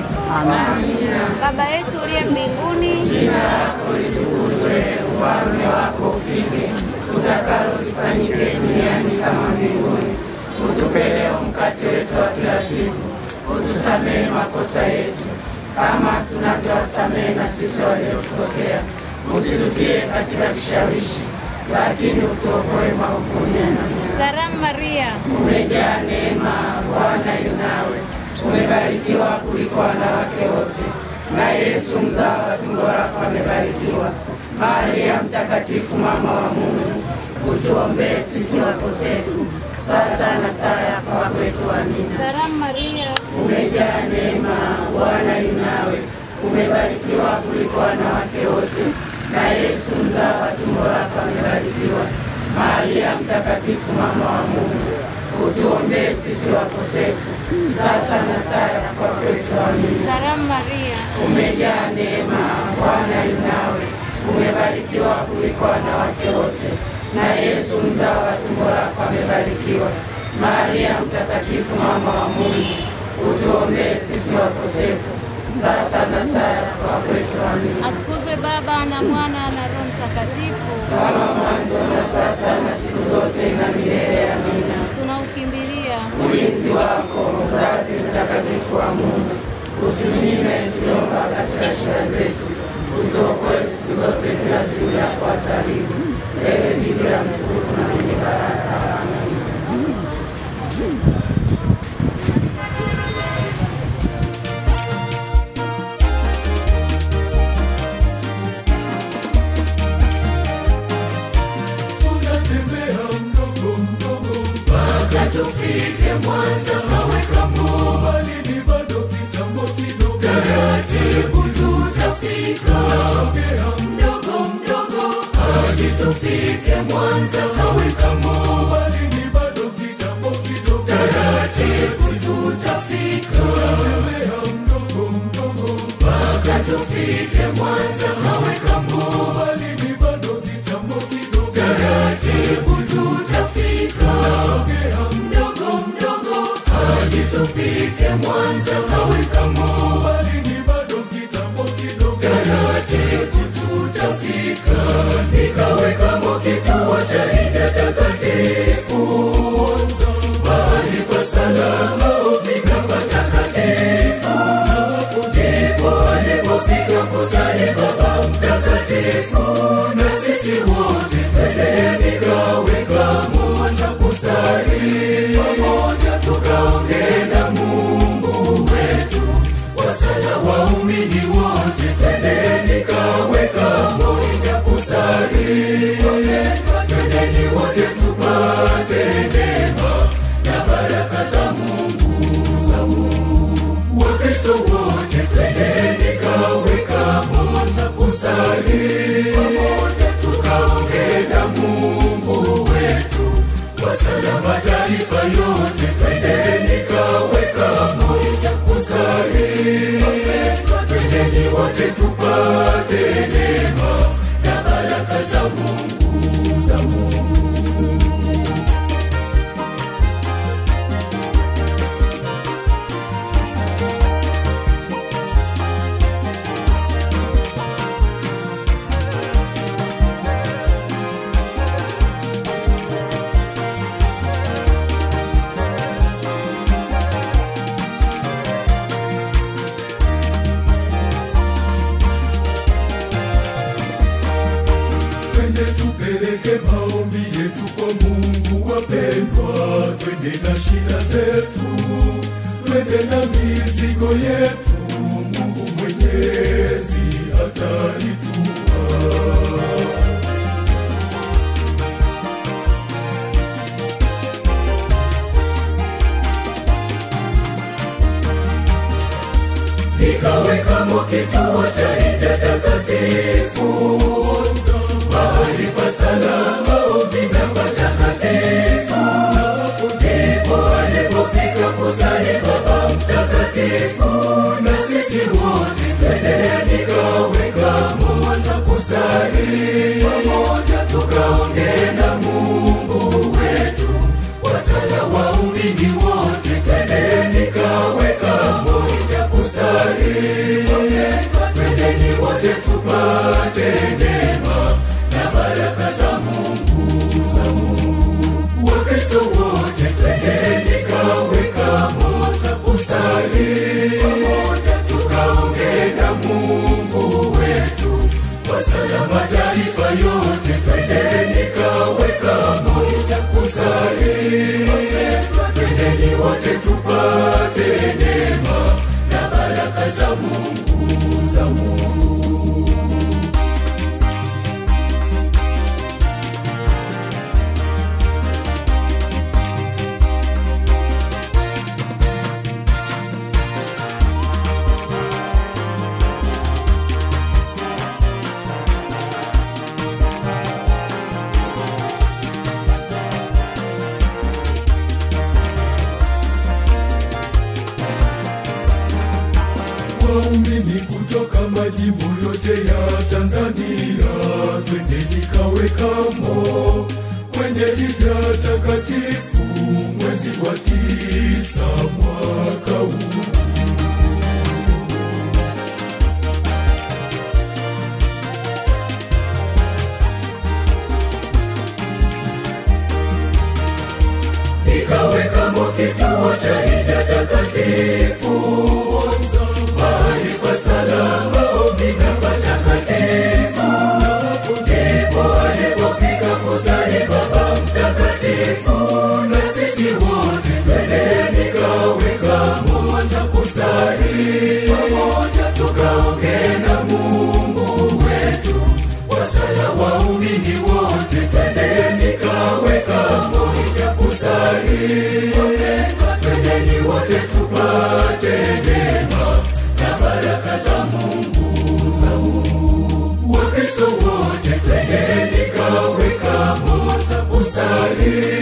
Mtakatifu. Amina. Baba yetu uliye mbinguni, Jina lako litukuzwe, ufalme wako ufike, utakalo lifanyike duniani kama mbinguni. Utupe leo mkate wetu wa kila siku, utusamehe makosa yetu kama tunavyowasamehe na sisi waliotukosea, usitutie katika kishawishi, lakini utuokoe maovuni. Amina. salamu Maria, Umejaa neema, Bwana yu nawe, umebarikiwa kuliko wanawake wote, na Yesu mzao wa tumbo lako amebarikiwa. Maria Mtakatifu, mama wa Mungu, utuombee sisi wakosefu, sasa na saa ya kufa kwetu. Amina. salamu Maria, Umejaa neema, Bwana yu nawe, umebarikiwa kuliko wanawake wote, na Yesu mzao wa tumbo lako amebarikiwa. Maria Mtakatifu, mama wa Mungu, utuombee sisi wakosefu, sasa na saa ya kufa kwetu. Amina. salamu Maria, Umejaa neema, Bwana yu nawe, umebarikiwa kuliko wanawake wote, na Yesu mzao wa tumbo lako amebarikiwa. Maria Mtakatifu, mama wa Mungu, utuombee sisi wakosefu, sasa na saa ya kufa kwetu. Amina. atukuzwe Baba na Mwana na Roho Mtakatifu. Kama mwanzo na sasa na siku zote na milele. Amina. Tunaukimbilia ulinzi wako mzazi mtakatifu wa Mungu, usinyime tukiomba katika shida zetu, utuokoe siku zote kila juu yako hataribu. Ewe Bikira mtukufu na mwenye baraka. Amen. tunatembea mdogo mdogo mpaka tufike Mwanza, kaweka mbali ni bado kitambo kidogo, taratibu tutafika, nasogea mdogo mdogo hadi tufike Mwanza, kaweka mbali ni bado kitambo kidogo, taratibu tutafika, tunatembea mdogo mdogo mpaka tufike Mwanza, kaweka mbali ni bado kitambo kidogo, taratibu tutafika, nasogea mdogo mdogo hadi tufike Mwanza, kaweka mbali ni bado kitambo kidogo, taratibu tutafika, nikaweka mo kituo cha Hija Takatifu Mwanza, mahali pa salama ufika patakatifu, ndipo alipofika kusali Baba Mtakatifu, na sisi wote twendeni kaweka Mwanza kusali pamoja, tukaongee na Mungu wetu wasala waumini wote, twendeni kaweka moja kusali, twendeni wote tupate neema na baraka za Mungu za Mungu. Wakristo wote twendeni kaweka moja kusali pamoja, tukaongee na Mungu wetu wasala mataifa yote, twendeni kaweka moja kusali, twendeni wote tupate neema na baraka za Mungu za Mungu. twende tupeleke maombi yetu kwa Mungu wapendwa, twende na shida zetu, twende na mizigo yetu, Mungu Mwenyezi ataitua. nikaweka mo kituo cha Hija Takatifu Mwanza, mahali pa salama uvina patakatifu, ndipo alipofika kusali Baba Mtakatifu, na sisi wote twendeni kaweka Mwanza kusali pamoja, tukaongee na Mungu wetu wasala waumini wote, twendeni kaweka moja kusali waumini kutoka majimbo yote ya Tanzania, twendeni Kawekamo kwenye hija takatifu mwezi wa tisa mwaka huu. Nikawekamo kituo cha hija takatifu, mahali pa salama, ombi na patakatifu. Ndipo alipofika kusali Baba Mtakatifu, na sisi wote twendeni Kawekamo za kusali pamoja, tukaongee na Mungu wetu. Wasala waumini wote, twendeni Kawekamo ya kusali twendeni wote tupate neema na baraka za Mungu za Mungu. Wakristo wote twendeni Kawekamo za kusali